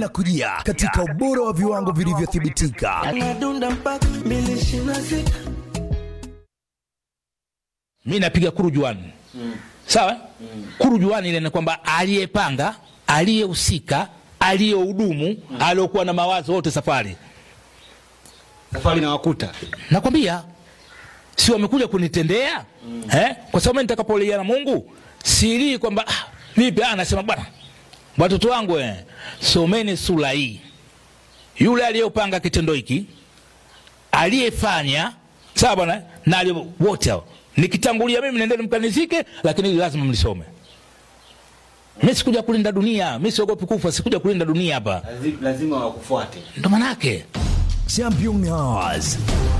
linakujia katika ubora wa viwango vilivyothibitika. Anadunda mpaka mbili ishirini na sita. mi napiga kurujuani mm. sawa mm. kurujuani ile ni kwamba aliyepanga aliyehusika aliyehudumu mm. aliokuwa na mawazo wote safari safari na wakuta nakwambia si wamekuja kunitendea mm. eh? kwa sababu mimi nitakapolia na mungu silii kwamba ah, vipi ah, nasema bwana watoto wangu eh, someni sura hii yule aliyopanga kitendo hiki aliyefanya sawa bwana na aliye- wote hao nikitangulia mimi nendeni mkanizike lakini hili lazima mlisome mi sikuja kulinda dunia mi siogopi kufa sikuja kulinda dunia hapa lazima wakufuate ndo manake Champion Hours.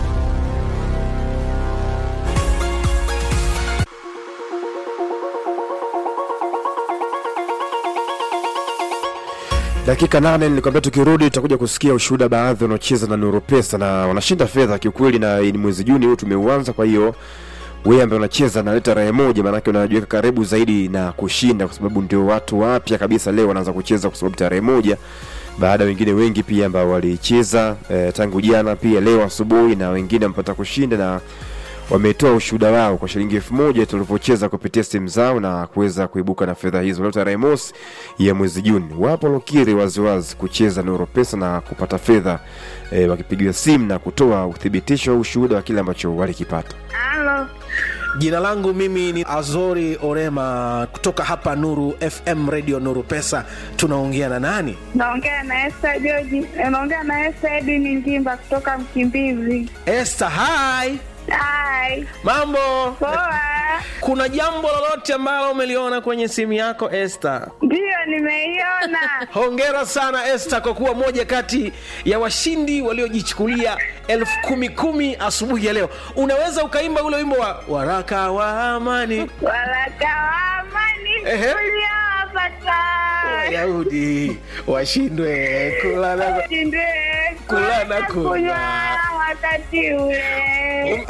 dakika nane nilikwambia tukirudi tutakuja kusikia ushuhuda baadhi wanaocheza na nuru pesa na wanashinda fedha kiukweli na ni mwezi juni huu tumeuanza kwa hiyo wewe ambaye unacheza na leta raha moja maanake unajiweka karibu zaidi na kushinda kwa sababu ndio watu wapya kabisa leo wanaanza kucheza kwa sababu tarehe moja baada ya wengine wengi pia ambao walicheza eh, tangu jana pia leo asubuhi na wengine wamepata kushinda na wametoa ushuhuda wao kwa shilingi elfu moja tulivyocheza kupitia simu zao na kuweza kuibuka na fedha hizo leo tarehe mosi ya mwezi juni wapo lokiri waziwazi kucheza na pesa na kupata fedha e, wakipigiwa simu na kutoa uthibitisho au ushuhuda wa kile ambacho walikipata Halo, Jina langu mimi ni Azori Orema kutoka hapa Nuru FM Radio Nuru Pesa. Tunaongea na nani? naongea na Esther George. Naongea na Esther Edini Ngimba kutoka Mkimbizi. Esther, hi. Hai, Mambo? poa. Kuna jambo lolote ambalo umeliona kwenye simu yako Esther? Ndiyo, nimeiona. Hongera sana Esther kwa kuwa moja kati ya washindi waliojichukulia elfu kumi kumi asubuhi ya leo. Unaweza ukaimba ule wimbo wa waraka wa amani Waraka wa amani Ehe. uliowapata Wayahudi washindwe kula na Shindwe Kula na kula kunywa. wakati ule.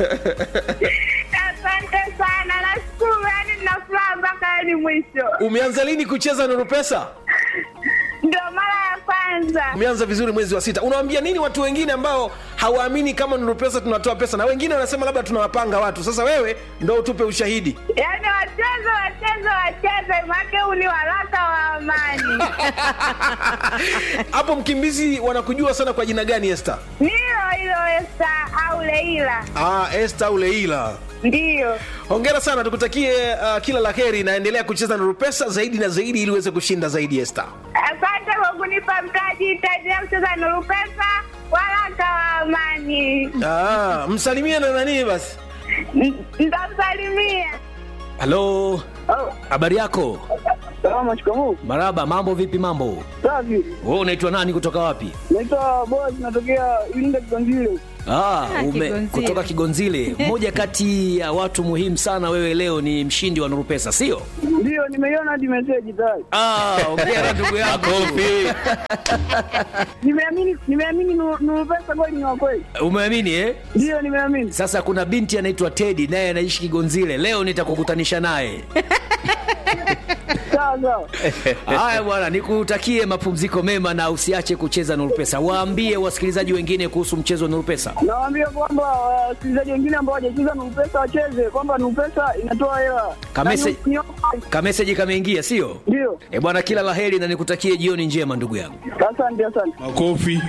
Asante sana, nashukuru. Yani nina furaha mpaka yani mwisho. Umeanza lini kucheza Nuru Pesa? Ndio mara ya kwanza. Umeanza vizuri mwezi wa sita. Unawaambia nini watu wengine ambao hawaamini kama Nuru Pesa tunatoa pesa, na wengine wanasema labda tunawapanga watu? Sasa wewe ndo utupe ushahidi. Yaani wacheze wacheze wacheze, make huu ni waraka wa amani. Hapo Mkimbizi wanakujua sana kwa jina gani, Esther? Nilo hilo Esta au Leila, Ah, Esther au Leila. ndiyo. Hongera sana, tukutakie uh, kila la heri, naendelea kucheza Nuru Pesa zaidi na zaidi ili uweze kushinda zaidi, Esther. Asante kwa kunipa mtaji, itaendelea kucheza Nuru Pesa, waraka wa amani. Ah, msalimie na nani basi. N- Nitamsalimia. halo habari yako Salama, shikamoo. maraba mambo vipi mambo Safi. wewe unaitwa nani kutoka wapi Naitwa Boaz, natokea Iringa Kiganzile. Ah, ume, Kigonzile. kutoka Kigonzile. Mmoja kati ya watu muhimu sana, wewe leo ni mshindi wa Nuru Pesa, sio? Ndio, nimeiona hadi meseji tayari. Ah, ongea ndugu yako. Nimeamini, nimeamini Nuru Nuru pesa kweli ni wa kweli. Umeamini eh? Ndio, nimeamini. Sasa kuna binti anaitwa Teddy naye anaishi Kigonzile. Leo nitakukutanisha naye. Sawa sawa. Haya bwana, nikutakie mapumziko mema na usiache kucheza Nuru Pesa. Waambie wasikilizaji wengine kuhusu mchezo wa Nuru Pesa. Nawaambia kwamba wasikilizaji wengine ambao hawajacheza Nuru pesa wacheze, kwamba Nuru pesa inatoa hela. Kamese- Na ni- ni- Kameseji kameingia, sio? Ndio. Eh bwana, kila laheri na nikutakie jioni njema ndugu yangu. Asante, asante. makofi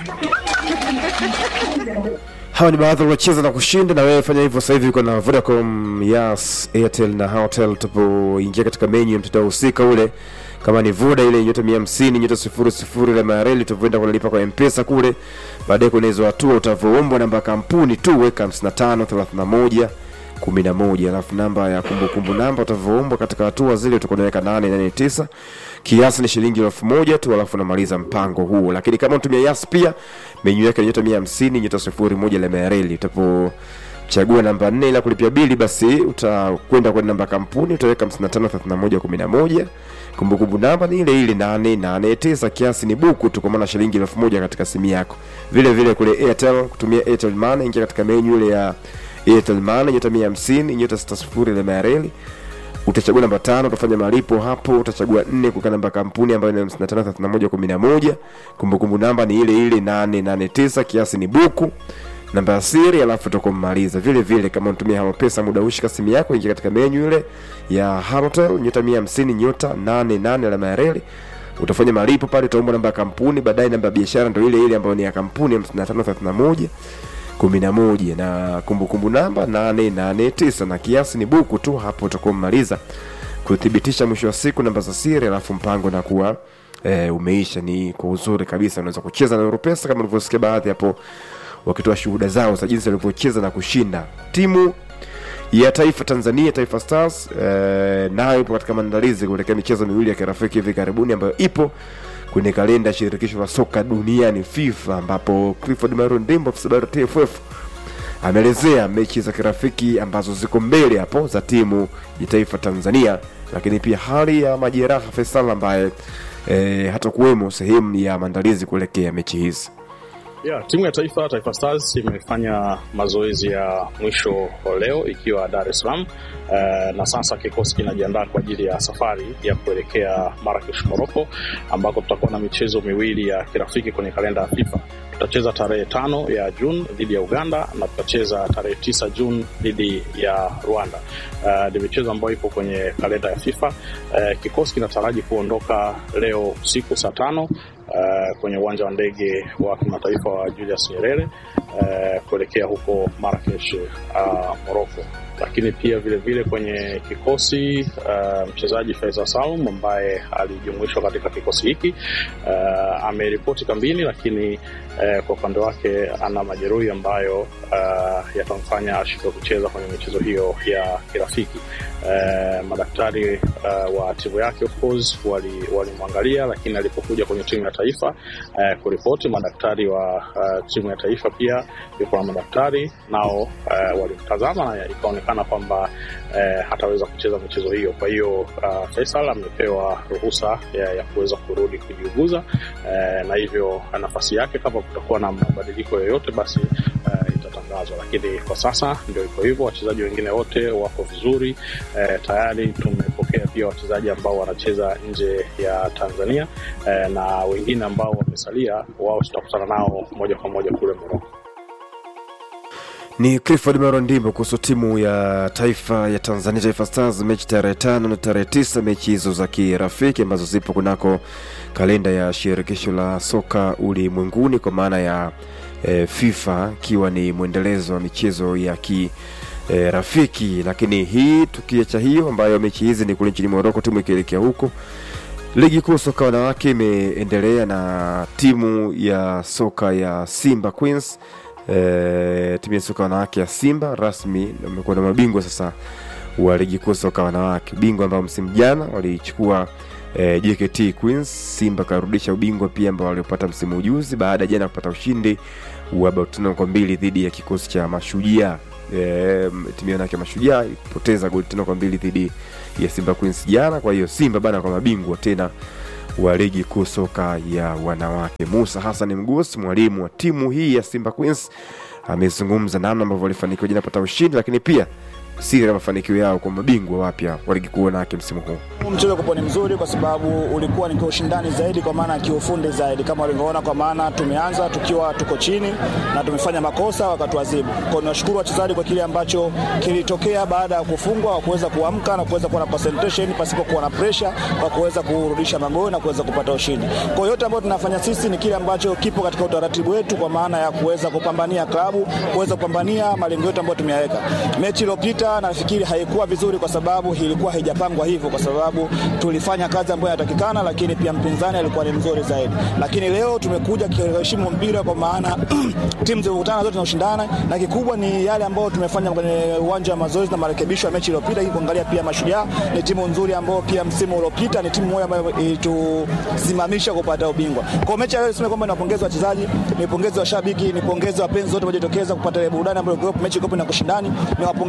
hawa ni baadhi waliocheza na kushinda na wewe fanya hivyo sasa hivi uko na vodacom yas airtel na hotel tupoingia katika menyu ya mtandao husika ule kama ni voda ile nyota mia hamsini nyota sifuri sifuri la mareli utavyoenda kunalipa kwa mpesa kule baadaye kwenye hizo hatua utavoombwa namba ya kampuni tu weka 55 31 11 alafu namba ya kumbukumbu namba utavoombwa katika hatua zile utakuwa unaweka 889 kiasi ni shilingi elfu moja tu alafu unamaliza mpango huo lakini kama unatumia yas pia menyu yake ni nyota 150 nyota sifuri moja la mareli utapo chagua namba nne ila kulipia bili basi utakwenda kwenye namba ya kampuni utaweka 553111 kumbukumbu namba ni ile ile 889 kiasi ni buku tu kwa maana shilingi elfu moja katika simu yako vile vile kule airtel kutumia airtel money ingia katika menyu ile ya airtel money nyota 150 nyota 60 ile mareli utachagua namba tano utafanya malipo hapo utachagua nne kuweka namba ya kampuni ambayo ni 553111 kumbukumbu namba ni ile ile 889 kiasi ni buku namba ya siri alafu utakummaliza vile vile kama unatumia halo pesa muda ushika simu yako ingia katika menyu ile ya halotel nyota 150 nyota 88 alama ya reli utafanya malipo pale utaomba namba ya kampuni baadaye namba ya biashara ndo ile ile ambayo ni ya kampuni 5531 11 na kumbukumbu namba 889 na kiasi ni buku tu hapo utakuwa umemaliza kuthibitisha mwisho wa siku namba za siri alafu mpango na kuwa e, umeisha ni kwa uzuri kabisa unaweza kucheza na Europesa kama ulivyosikia baadhi hapo wakitoa shuhuda zao za jinsi walivyocheza na kushinda timu ya taifa Tanzania Taifa Stars eh, nayo ipo katika maandalizi kuelekea michezo miwili ya kirafiki hivi karibuni ambayo ipo kwenye kalenda ya shirikisho la soka duniani FIFA, ambapo Clifford Maron Ndimbo afisa habari wa TFF ameelezea mechi za kirafiki ambazo ziko mbele hapo za timu ya taifa Tanzania, lakini pia hali ya majeraha Faisal ambaye eh, hatakuwemo sehemu ya maandalizi kuelekea mechi hizi. Yeah, timu ya taifa Taifa Stars imefanya mazoezi ya mwisho leo ikiwa Dar es Salaam uh, na sasa kikosi kinajiandaa kwa ajili ya safari ya kuelekea Marrakesh, Morocco ambako tutakuwa na michezo miwili ya kirafiki kwenye kalenda ya FIFA. Tutacheza tarehe tano ya Juni dhidi ya Uganda na tutacheza tarehe tisa Juni dhidi ya Rwanda. Uh, ni michezo ambayo ipo kwenye kalenda ya FIFA. Uh, kikosi kinataraji kuondoka leo usiku saa tano uh, kwenye uwanja wa ndege wa kimataifa wa Julius Nyerere uh, kuelekea huko Marrakesh uh, Morocco. Lakini pia vile vile kwenye kikosi uh, mchezaji Faisal Salum ambaye alijumuishwa katika kikosi hiki uh, ameripoti kambini, lakini uh, kwa upande wake ana majeruhi ambayo uh, yatamfanya ashindwe kucheza kwenye michezo hiyo ya kirafiki. Uh, madaktari uh, wa timu yake of course walimwangalia wali, lakini alipokuja kwenye timu ya taifa uh, kuripoti, madaktari wa uh, timu ya taifa pia yuko na madaktari nao uh, walimtazama na ikaonekana kwamba uh, hataweza kucheza michezo hiyo. Kwa hiyo uh, Faisal amepewa ruhusa ya, ya kuweza kurudi kujiuguza uh, na hivyo nafasi yake kama kutakuwa na mabadiliko yoyote basi uh, itatangazwa, lakini kwa sasa ndio iko hivyo. Wachezaji wengine wote wako vizuri eh, tayari tumepokea pia wachezaji ambao wanacheza nje ya Tanzania eh, na wengine ambao wamesalia, wao tutakutana nao moja kwa moja kule Moroko. Ni Clifford Marondimbo kuhusu timu ya taifa ya Tanzania, Taifa Stars, mechi tarehe tano na tarehe tisa, mechi hizo za kirafiki ambazo zipo kunako kalenda ya shirikisho la soka ulimwenguni kwa maana ya e, FIFA, ikiwa ni mwendelezo wa michezo ya ki e, rafiki. Lakini hii tukiacha hiyo, ambayo mechi hizi ni kule nchini Moroko, timu ikielekea huko Ligi kuu soka wanawake imeendelea na timu ya soka ya Simba Queens e, timu ya soka wanawake ya Simba rasmi amekuwa na mabingwa sasa wa ligi kuu soka wanawake, bingwa ambao msimu jana walichukua e, JKT Queens. Simba karudisha ubingwa pia ambao waliopata msimu ujuzi baada ya jana kupata ushindi wa bao tano kwa mbili dhidi ya kikosi cha Mashujaa. E, timu yake Mashujaa ilipoteza goli tano kwa mbili dhidi ya Simba Queens jana. Kwa hiyo Simba bana kwa mabingwa tena wa ligi kuu soka ya wanawake. Musa Hassan Mgusi, mwalimu wa timu hii ya Simba Queens, amezungumza namna ambavyo walifanikiwa jana kupata ushindi, lakini pia siri ya mafanikio yao kwa mabingwa wapya wa ligi kuu wanawake msimu huu. Mchezo kupo ni mzuri kwa sababu ulikuwa ni kwa ushindani zaidi, kwa maana kiufundi zaidi, kama walivyoona, kwa maana tumeanza tukiwa tuko chini na tumefanya makosa wakatuadhibu. Kwa niwashukuru wachezaji kwa kile ambacho kilitokea baada ya kufungwa, wa kuweza kuamka na kuweza kuwa na concentration pasipo kuwa na pressure, kwa kuweza kurudisha magoli na kuweza kupata ushindi. Kwa yote ambayo tunafanya sisi ni kile ambacho kipo katika utaratibu wetu, kwa maana ya kuweza kupambania klabu, kuweza kupambania malengo yetu ambayo tumeyaweka. Mechi iliyopita nafikiri haikuwa vizuri kwa sababu ilikuwa haijapangwa hivyo, kwa sababu tulifanya kazi ambayo inatakikana, lakini pia mpinzani alikuwa ni mzuri zaidi. Lakini leo tumekuja kuheshimu mpira, kwa maana timu zilizokutana zote zinashindana, na kikubwa ni yale ambayo tumefanya kwenye uwanja wa mazoezi na marekebisho ya mechi iliyopita. Kuangalia pia Mashujaa ni timu nzuri ambayo pia msimu uliopita ni timu moja ambayo ilitusimamisha kupata ubingwa. Kwa mechi leo niseme kwamba niwapongeze wachezaji, nipongeze washabiki, nipongeze wapenzi wote waliojitokeza kupata ile burudani ambayo mechi ikopo na kushindani, niwapongeze Mashujaa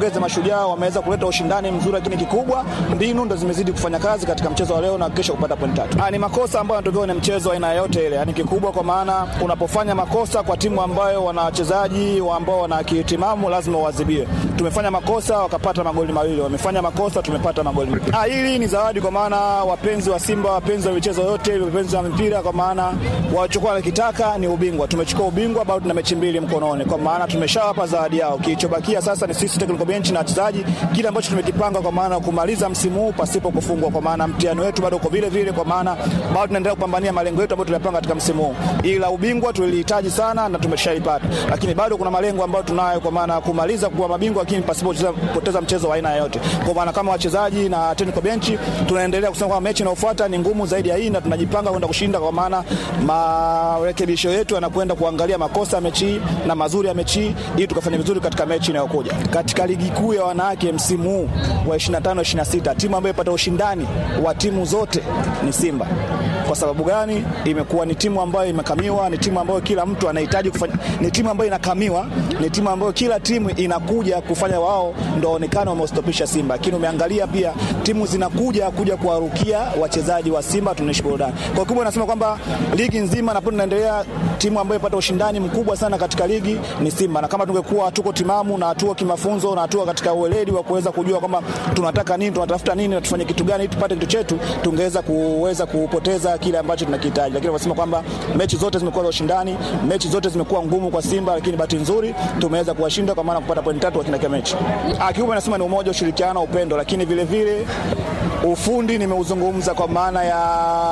Mashujaa wameweza kuleta ushindani mzuri, lakini kikubwa mbinu ndo zimezidi kufanya kazi katika mchezo wa leo na kesho kupata point tatu. Ah, ni makosa ambayo yanatokea kwenye mchezo aina yote ile, yani kikubwa, kwa maana unapofanya makosa kwa timu ambayo wana wachezaji wa ambao wana akili timamu lazima uadhibiwe. Tumefanya makosa wakapata magoli mawili, wamefanya makosa tumepata magoli mawili. Ah, hili ni zawadi kwa maana wapenzi wa Simba, wapenzi wa michezo yote, wapenzi wa mpira, kwa maana walichokuwa wanakitaka ni ubingwa. Tumechukua ubingwa, bado tuna mechi mbili mkononi, kwa maana tumeshawapa zawadi yao. Kilichobakia sasa ni sisi technical bench na wachezaji, kile ambacho tumekipanga, kwa maana kumaliza msimu huu pasipo kufungwa, kwa maana mtihani wetu bado uko vile vile, kwa maana bado tunaendelea kupambania malengo yetu ambayo tuliyapanga katika msimu huu, ila ubingwa tulihitaji sana na tumeshaipata, lakini bado kuna malengo ambayo tunayo, kwa maana kumaliza kuwa mabingwa, lakini pasipo kupoteza mchezo wa aina yoyote. Kwa maana kama wachezaji na technical bench tunaendelea kusema kwamba mechi inayofuata ni ngumu zaidi ya hii na tunajipanga kwenda kushinda, kwa maana marekebisho yetu yanakwenda kuangalia makosa ya mechi hii na mazuri ya mechi hii ili tukafanya vizuri katika mechi inayokuja. Katika ligi kuu ya wanawake msimu huu wa 25 26 timu ambayo ipata ushindani wa timu zote ni Simba. Kwa sababu gani? Imekuwa ni timu ambayo imekamiwa, ni timu ambayo kila mtu anahitaji kufanya, ni timu ambayo inakamiwa, ni timu ambayo kila timu inakuja kufanya wao ndio waonekane wamestopisha Simba, lakini umeangalia pia timu zinakuja kuja kuwarukia wachezaji wa Simba, tunaishi burudani. Kwa kubwa nasema kwamba ligi nzima na tunaendelea, timu ambayo ipata ushindani mkubwa sana katika ligi ni Simba, na kama tungekuwa hatuko timamu na hatuko kimafunzo na hatuko katika ueledi wa kuweza kujua kwamba tunataka nini, tunatafuta nini na tufanye kitu gani ili tupate kitu chetu, tungeweza kuweza kupoteza kile ambacho tunakihitaji. Lakini wanasema kwamba mechi zote zimekuwa za ushindani, mechi zote zimekuwa ngumu kwa Simba, lakini bahati nzuri tumeweza kuwashinda kwa maana kupata pointi tatu kwa kila mechi. Kikubwa nasema ni umoja, ushirikiano, upendo, lakini vile vile ufundi nimeuzungumza kwa maana ya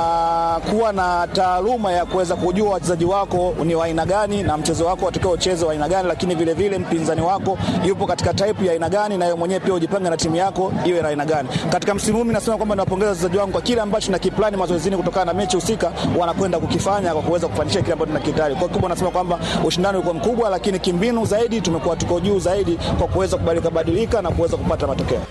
kuwa na taaluma ya kuweza kujua wachezaji wako ni wa aina gani na mchezo wako watakao ucheze wa aina gani, lakini vile vile mpinzani wako yupo katika type ya aina gani, na wewe mwenyewe pia ujipange na timu yako iwe na aina gani. Katika msimu huu nasema kwamba nawapongeza wachezaji wangu kwa kile ambacho na kiplani mazoezini kutokana na mechi husika wanakwenda kukifanya kwa kuweza kufanikisha kile ambacho tunakihitaji. Kwa kubwa nasema kwamba ushindani ulikuwa mkubwa, lakini kimbinu zaidi tumekuwa tuko juu zaidi kwa kuweza kubadilika badilika na kuweza kupata matokeo.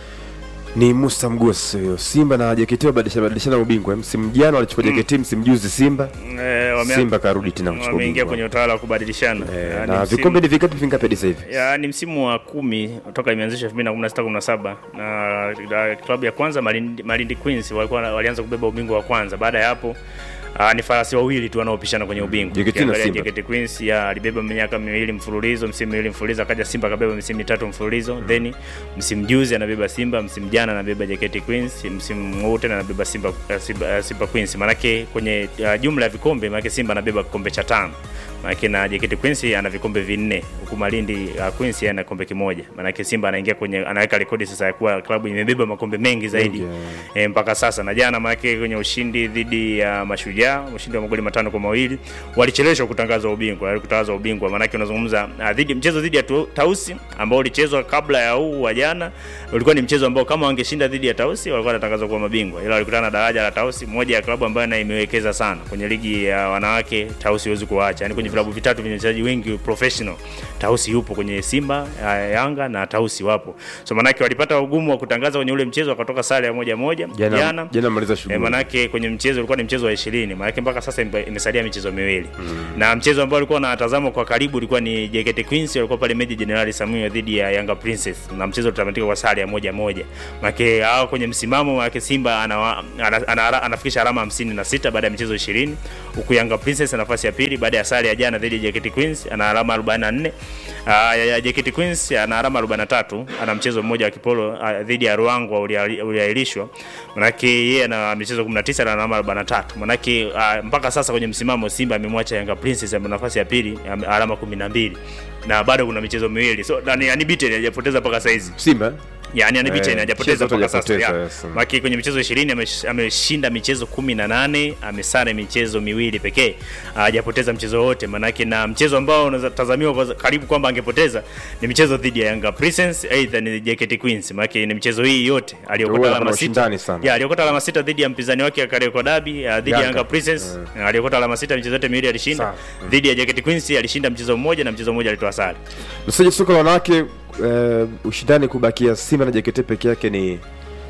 ni Musa Mgosi huyo. Simba na JKT wabadilishana badilishana ubingwa. Msimu jana walichukua JKT, msimu juzi Simba. Eh, wame- Simba karudi tena kuchukua wameingia ubingwa. kwenye utawala wa kubadilishana Eh, Yaani na msimu- vikombe ni vingapi vingapi hadi sasa hivi? ya, ni msimu wa kumi toka imeanzishwa 2016 17 na, na klabu ya kwanza Malindi, Malindi Queens walikuwa walianza kubeba ubingwa wa kwanza. Baada ya hapo Uh, ni farasi wawili tu wanaopishana kwenye ubingwa. JKT na Ukiangalia Simba. JKT Queens ya alibeba miaka miwili mfululizo, msimu miwili mfululizo, akaja Simba akabeba misimu mitatu mfululizo. Then msimu juzi anabeba Simba, msimu jana anabeba JKT Queens, msimu huu tena anabeba Simba, uh, Simba, uh, Simba Queens. Manake kwenye uh, jumla ya vikombe, manake Simba anabeba kikombe cha tano manake na JKT Queens ana vikombe vinne huku Malindi uh, Queens ana kombe kimoja. Manake Simba anaingia kwenye anaweka rekodi sasa ya kuwa klabu imebeba makombe mengi zaidi Mengi, e, mpaka sasa. Na jana manake kwenye ushindi dhidi ya Mashujaa, ushindi wa magoli matano kwa mawili, walicheleshwa kutangaza ubingwa, walikutangaza ubingwa. Manake unazungumza uh, dhidi mchezo dhidi ya Tu- Tausi ambao ulichezwa kabla ya huu wa jana, ulikuwa ni mchezo ambao kama wangeshinda dhidi ya Tausi walikuwa wanatangazwa kuwa mabingwa, ila walikutana na daraja la Tausi, moja ya klabu ambayo na imewekeza sana kwenye ligi ya wanawake. Tausi huwezi kuacha, yani kwenye vilabu vitatu vyenye wachezaji wengi professional, Tausi yupo kwenye Simba, uh, Yanga na Tausi wapo, so manake walipata ugumu wa kutangaza kwenye ule mchezo, wakatoka sare ya moja moja Jana jana maliza Eh, shughuli. manake kwenye mchezo ulikuwa ni mchezo wa 20 manake mpaka sasa imbe- imesalia michezo miwili na mchezo ambao ulikuwa unatazamwa kwa karibu ulikuwa ni JKT Queens walikuwa pale Meja Jenerali Samuel dhidi ya Yanga Princess na mchezo utamatika kwa sare ya moja moja manake hao kwenye msimamo manake Simba ana, ana, ana, ana, anafikisha alama 56 baada ya michezo 20 huku Yanga Princess nafasi ya pili baada ya sare ya jana dhidi ya JKT Queens ana alama 44 uh, ya, ya JKT Queens ana alama 43 ana mchezo mmoja wa kipolo uh, dhidi ya Ruangwa ulia- uliahirishwa manake yeye ana michezo 19 na alama 43 manake uh, mpaka sasa kwenye msimamo Simba amemwacha Yanga Princess ambaye nafasi ya pili ame- alama 12 na bado kuna michezo miwili so yani unbeaten hajapoteza mpaka saizi Simba yani unbeaten Eh, hajapoteza mchezo mpaka sasa hajapoteza, ya. yes. Maki kwenye michezo 20 amesh- ameshinda michezo 18, amesare michezo miwili pekee. Hajapoteza mchezo wote manake na mchezo ambao unatazamiwa kwa karibu kwamba angepoteza ni michezo dhidi ya Yanga Princess aidha ni JKT Queens. Manake ni michezo hii yote Huwa aliyokota kuna alama ushindani sita. sana. Ya aliyokota alama sita dhidi ya mpinzani wake Kariakoo Derby uh, dhidi ya Yanga. Yanga Princess. Aliyokota alama sita michezo yote miwili alishinda. Sawa. Dhidi ya JKT Queens alishinda mchezo mmoja na mchezo mmoja alitoa sare. mchezaji soka la wanawake eh, ushindani kubakia Simba na JKT peke yake ni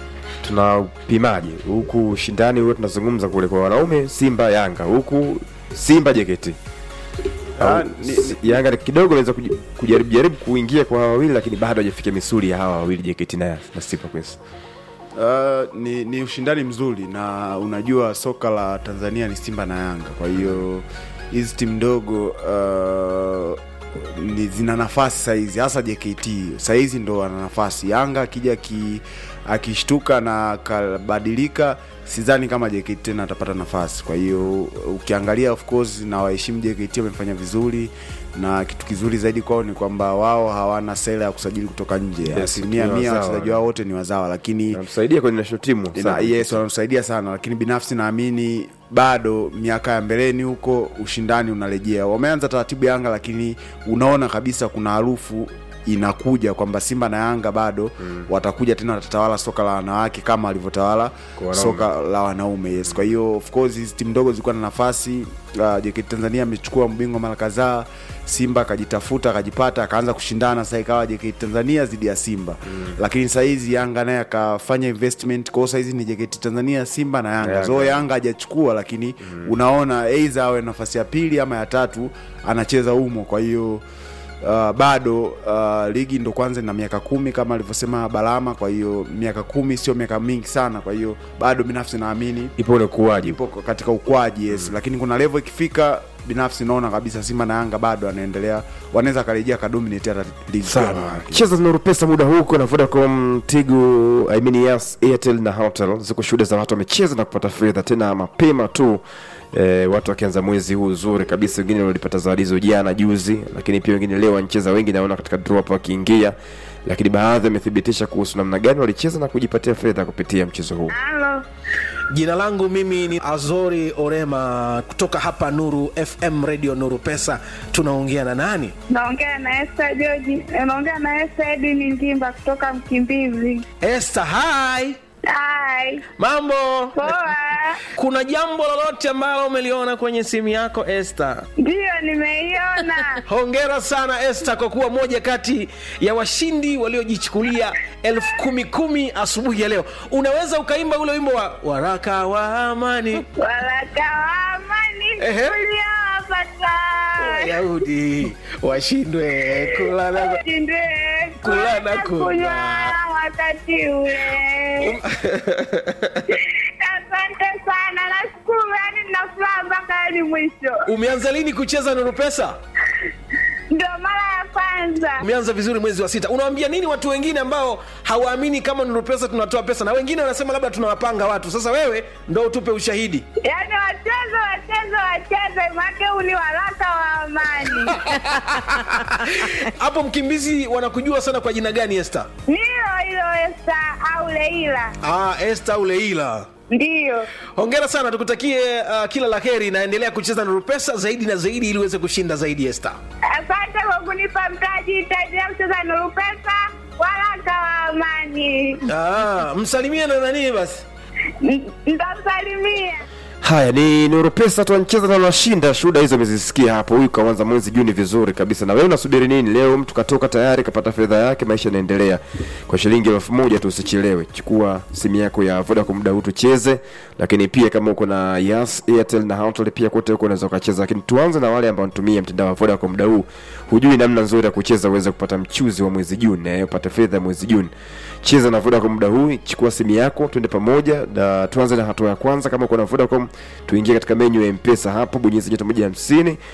tunapimaje? Huku ushindani huo tunazungumza kule kwa wanaume Simba Yanga, huku Simba JKT. Au, s- Yanga kidogo anaweza kuji- kujaribu jaribu kuingia kwa hawa wawili, lakini bado hajafikia misuli ya hawa wawili JKT na, na Simba Queens. Uh, ni, ni ushindani mzuri na unajua soka la Tanzania ni Simba na Yanga, kwa hiyo hizi timu ndogo uh, ni zina nafasi sahizi, hasa JKT sahizi ndo ana nafasi. Yanga akija ki, akishtuka na akabadilika, sidhani kama JKT tena atapata nafasi. Kwa hiyo ukiangalia, of course, na waheshimu JKT wamefanya vizuri, na kitu kizuri zaidi kwao ni kwamba wao hawana sera ya kusajili kutoka nje. Yes, Asilimia ni mia wazawa. wachezaji wao wote ni wazawa, lakini Namsaidia kwenye national team. na, sana. yes wanamsaidia sana lakini binafsi naamini bado miaka ya mbeleni huko ushindani unarejea wameanza taratibu yanga lakini unaona kabisa kuna harufu inakuja kwamba simba na yanga bado mm. watakuja tena watatawala soka la wanawake kama walivyotawala wanaume. soka la wanaume yes kwa hiyo of course hizi timu ndogo zilikuwa na nafasi uh, JKT Tanzania amechukua mbingwa mara kadhaa Simba akajitafuta akajipata akaanza kushindana sasa ikawa JKT Tanzania dhidi ya Simba mm. lakini saa hizi Yanga naye akafanya investment kwa hiyo saa hizi ni JKT Tanzania Simba na Yanga Yanga. so Yanga hajachukua lakini mm. unaona aidha awe nafasi ya pili ama ya tatu anacheza humo kwa hiyo Uh, bado uh, ligi ndo kwanza na miaka kumi kama alivyosema Balama. Kwa hiyo miaka kumi sio miaka mingi sana, kwa hiyo bado binafsi naamini ipo ule ukuaji, ipo katika ukuaji yes. Lakini kuna level ikifika, binafsi naona kabisa Simba na Yanga bado anaendelea, wanaweza akarejea kadominate hata ligi ya sana wanawake. cheza Nuru Pesa muda huu kuna Vodacom, Tigo, I mean yes, Airtel na Hotel. Ziko shuhuda za watu wamecheza na kupata fedha tena mapema tu e, watu wakianza mwezi huu uzuri kabisa. Wengine walipata zawadi hizo jana juzi, lakini pia wengine leo wanacheza, wengi naona katika draw hapo wakiingia, lakini baadhi wamethibitisha kuhusu namna gani walicheza na kujipatia fedha kupitia mchezo huu. Halo. Jina langu mimi ni Azori Orema kutoka hapa Nuru FM Radio Nuru Pesa. Tunaongea na nani? Naongea na Esther George. Naongea na Esther Edini Ngimba kutoka Mkimbizi. Esther, hi. Hai. Mambo? Poa. Kuna jambo lolote ambalo umeliona kwenye simu yako Esther? Ndiyo nimeiona. Hongera sana Esther kwa kuwa moja kati ya washindi waliojichukulia elfu kumi kumi asubuhi ya leo. Unaweza ukaimba ule wimbo wa waraka wa amani Waraka wa amani Ehe. uliowapata. Wayahudi washindwe kula na Ushindwe Kula na kula kunywa. wakati ule. Asante sana, nashukuru, yani nina furaha mpaka hadi mwisho. Umeanza lini kucheza Nuru Pesa? Ndio mara ya kwanza. Umeanza vizuri mwezi wa sita. Unawaambia nini watu wengine ambao hawaamini kama Nuru Pesa tunatoa pesa, na wengine wanasema labda tunawapanga watu? Sasa wewe ndo utupe ushahidi. Yaani wacheze wacheze wacheze, make huu ni waraka wa amani. Hapo Mkimbizi wanakujua sana kwa jina gani Esther? Nilo hilo Esta au Leila, Ah, Esther au Leila. ndiyo. Hongera sana, tukutakie uh, kila la heri. Naendelea kucheza Nuru Pesa zaidi na zaidi ili uweze kushinda zaidi Esther. Asante kwa kunipa mtaji, nitaendelea kucheza Nuru Pesa, waraka wa amani. Ah, msalimie na nani basi? N- Nitamsalimia. Haya ni Nuru Pesa tu anacheza na wanashinda. Shuhuda hizo umezisikia hapo. Huyu kaanza mwezi Juni vizuri kabisa. Na wewe unasubiri nini? Leo mtu katoka tayari kapata fedha yake, maisha yanaendelea. Kwa shilingi elfu moja tu usichelewe. Chukua simu yako ya Vodacom muda huu tucheze. Lakini pia kama uko na Yas, Airtel na Hoteli pia kote huko unaweza ukacheza. Lakini tuanze na wale ambao wanatumia mtandao wa Vodacom muda huu. Hujui namna nzuri ya kucheza uweze kupata mchuzi wa mwezi Juni na upate fedha ya mwezi Juni. Cheza na Vodacom muda huu, chukua simu yako, twende pamoja na tuanze na hatua ya kwanza. Kama uko na Vodacom, tuingie katika menyu ya M-Pesa hapo, bonyeza nyota moja hamsini